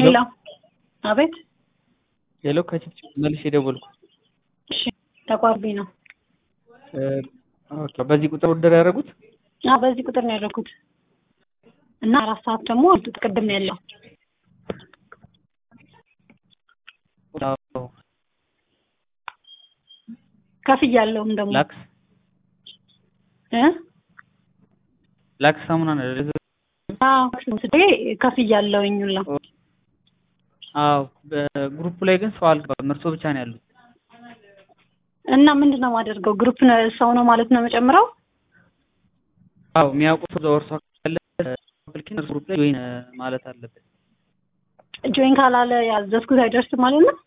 ሄሎ አቤት ሄሎ ከቺፕ መልሼ የደወልኩት እሺ ተቋርቢ ነው እ ኦኬ በዚህ ቁጥር ኦርደር ያደረጉት አ በዚህ ቁጥር ነው ያደረኩት እና አራት ሰዓት ደግሞ አልጡት ቅድም ያለው አዎ ከፍያለሁም ደግሞ ላክስ እ ላክስ ሳሙና ነው አዎ ስዴ ከፍያለሁኝ ሁላ አዎ በግሩፕ ላይ ግን ሰው አልገባም እርሶ ብቻ ነው ያሉት እና ምንድን ነው የማደርገው ግሩፕ ሰው ነው ማለት ነው የምጨምረው አዎ የሚያውቁት ሰው እርሷ ካለ ስልኬን እርሱ ግሩፕ ላይ ጆይን ማለት አለበት ጆይን ካላለ ያዘዝኩት አይደርስም ማለት ነው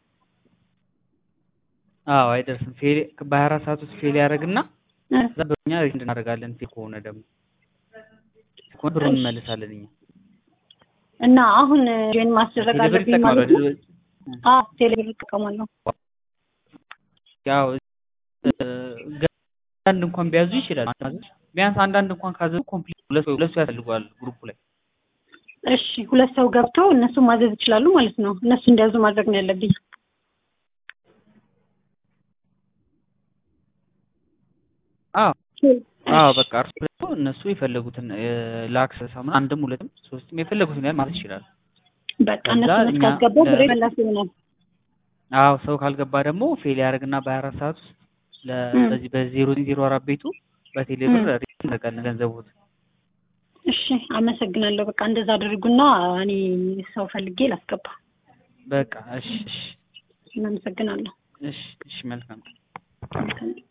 አዎ አይደርስም ፌል በሀያ አራት ሰዓት ውስጥ ፌል ያደርግና እ እዛ በእኛ ሪፈንድ እናደርጋለን ፌል ከሆነ ደግሞ ከሆነ ብሩን እንመልሳለን እኛ እና አሁን ጆይን ማስደረግ ቴሌብር አለብኝ ይጠቅማሉ ማለት ነው አይደል? አዎ ቴሌብር እጠቀማለሁ ያው እ አንዳንድ እንኳን ቢያዙ ይችላል ቢያንስ አንዳንድ እንኳን ካዘዙ ኮምፕሊት ሁለት ሰው ሁለት ሰው ያስፈልገዋል ግሩፑ ላይ እሺ ሁለት ሰው ገብቶ እነሱ ማዘዝ ይችላሉ ማለት ነው እነሱ እንዲያዙ ማድረግ ነው ያለብኝ አዎ አዎ በቃ እርሱ ደግሞ እነሱ የፈለጉትን ላክስ ሳሙና አንድም ሁለትም ሶስትም የፈለጉትን ያህል ማለት ይችላል በቃ ከዛ እነሱ እኛ ካስገባው ብሬ ለ- መላስ ይሆናል አዎ ሰው ካልገባ ደግሞ ፌል ያደርግና በሀያ አራት ሰዓት ውስጥ ለ- ም። በዚህ በዜሮ ዜሮ አራት ቤቱ በቴሌ ብር ሪፈንድ እናደርጋለን ገንዘቡት እሺ አመሰግናለሁ በቃ እንደዛ አድርጉና እኔ ሰው ፈልጌ ላስገባ በቃ እሺ እሺ እናመሰግናለሁ እሺ እሺ መልካም መልካም